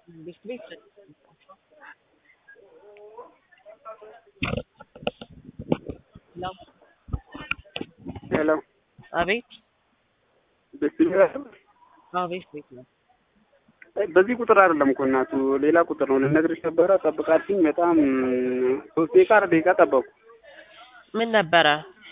ቤት ቤት ሄሎ ሄሎ አቤት ቤት አቤት ቤት ነው በዚህ ቁጥር አይደለም እኮ እናቱ ሌላ ቁጥር ነው። ልነግርሽ ነበረ ጠብቃትኝ። በጣም ሶስት ደቂቃ አራት ደቂቃ ጠበቁ። ምን ነበረ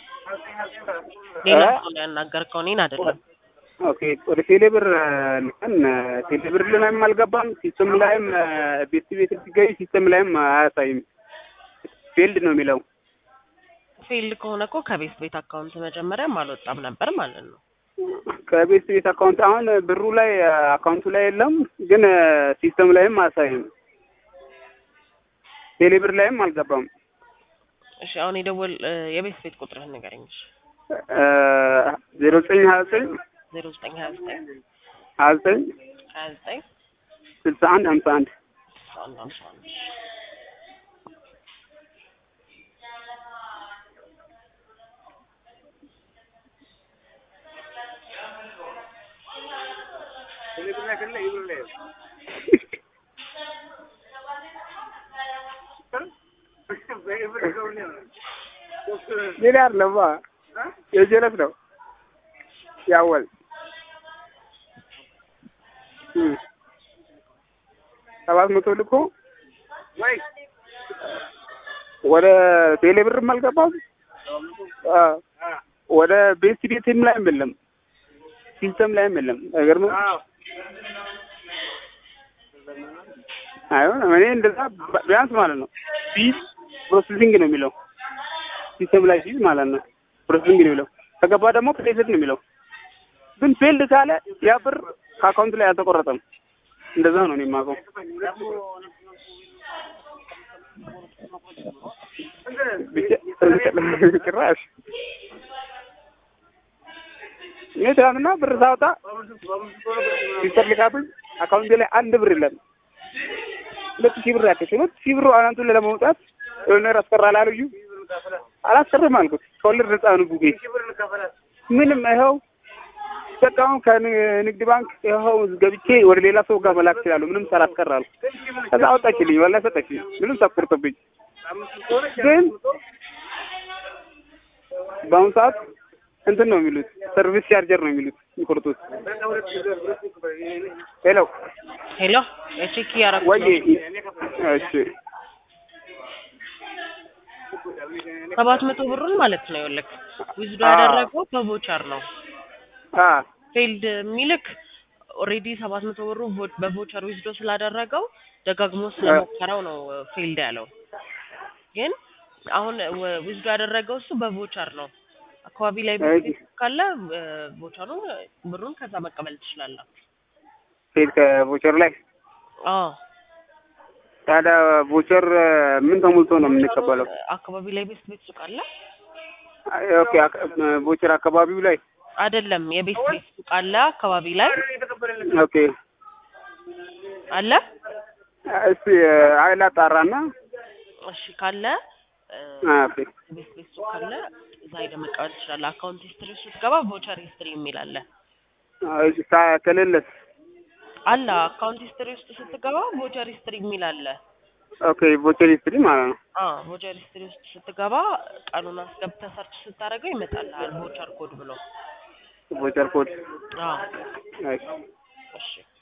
ሌላ እ? ሰው ነው ያናገርከው እኔን አይደለም ኦኬ ወደ ቴሌብር ልከን ቴሌብር ላይም አልገባም። ሲስተም ላይም ቤት ቤት ሲገኝ ሲስተም ላይም አያሳይም። ፌልድ ነው የሚለው። ፌልድ ከሆነ እኮ ከቤት ቤት አካውንት መጀመሪያም አልወጣም ነበር ማለት ነው ከቤት ቤት አካውንት አሁን ብሩ ላይ አካውንቱ ላይ የለም፣ ግን ሲስተም ላይም አያሳይም። ቴሌብር ላይም አልገባም። እሺ አሁን የደወል የቤት ቤት ቁጥርህን ንገረኝ እሺ ዜሮ ዘጠኝ ሀያ ዘጠኝ ዜሮ ዘጠኝ ሀያ ዘጠኝ ሀያ ዘጠኝ ሀያ ዘጠኝ ስልሳ አንድ ሀምሳ አንድ ስልሳ አንድ ሀምሳ አንድ ሌላ አይደለማ የጀለት ነው ያወል እም ሰባት መቶ ልኮ ወደ ቴሌ ብርም አልገባም። አ ወደ ቤት ቤትም ላይም የለም፣ ሲስተም ላይም የለም። አይገርምም? አይሆን እኔ እንደዛ ቢያንስ ማለት ነው ፊዝ ፕሮሰሲንግ ነው የሚለው ሲስተም ላይ ፊዝ ማለት ነው ፕሮሰሲንግ ነው የሚለው። ከገባ ደግሞ ክሬዲት ነው የሚለው። ግን ፌልድ ካለ ያ ብር ከአካውንት ላይ አልተቆረጠም። እንደዛ ነው እኔ የማውቀው። ብቻ- ጭራሽ እኔ ትናንትና ብር ሳወጣ ሲስተር ልካብኝ አካውንቴ ላይ አንድ ብር የለም። ሁለት ሺህ ብር ያክል ሁለት ሺህ ብሩ አናቱን ለመውጣት የሆነ ነገር አስቀራል አሉኝ። አላስቀርም አልኩት። ከወለድ ነፃ ነው ቡጌ ምንም ይኸው በቃ አሁን ከንግድ ባንክ ይኸው ገብቼ ወደ ሌላ ሰው ጋር መላክ እችላለሁ ምንም ሳላስቀር አልኩ። ከዛ አወጣችልኝ፣ ወላሂ ሰጠችኝ፣ ምንም ሳትቆርጥብኝ። ግን በአሁኑ ሰዓት እንትን ነው የሚሉት ሰርቪስ ቻርጀር ነው የሚሉት የሚቆርጡት። ሄሎ ሄሎ ቼክ እያደረኩ ወይ ነው እሺ ሰባት መቶ ብሩን ማለት ነው ይኸውልህ ዊዝዶ አዎ። ያደረገው በቮቸር ነው አ ፌልድ የሚልክ ኦልሬዲ ሰባት መቶ ብሩ ቮ- በቮቸር ዊዝዶ ስላደረገው ደጋግሞ ስለሞከረው ነው ፌልድ ያለው። ግን አሁን ወ- ዊዝዶ ያደረገው እሱ በቮቸር ነው። አካባቢ ላይ አይ። ካለ እ፣ ቮቸሩን ብሩን ከዛ መቀበል ትችላለህ። ሴት ከቮቸር ላይ አዎ ታዲያ ቮቸር ምን ተሞልቶ ነው የምንቀበለው? አካባቢ ላይ ቤት ቤት ሱቅ አለ አይ፣ ኦኬ አክ- ቮቸር አካባቢው ላይ አይደለም? የቤት ቤት ሱቅ አለ አካባቢ ላይ ኦኬ አለ። እስቲ ሀይል አጣራና እሺ ካለ እ፣ አ፣ ኦኬ ቤት ቤት ሱቅ ካለ እዛ ሄደህ መቀበል ትችላለህ። አካውንት ሂስትሪ ስትገባ ቮቸር ሂስትሪ የሚል አለ እሺ፣ ሳ- ከሌለስ አለ አካውንት ሂስትሪ ውስጥ ስትገባ ቮቸር ሂስትሪ የሚል አለ። ኦኬ ቮቸር ሂስትሪ ማለት ነው። አዎ ቮቸር ሂስትሪ ውስጥ ስትገባ ቀኑን አስገብተህ ሰርች ስታደርገው ይመጣልሃል ቮቸር ኮድ ብሎ። ቮቸር ኮድ አዎ እሺ እሺ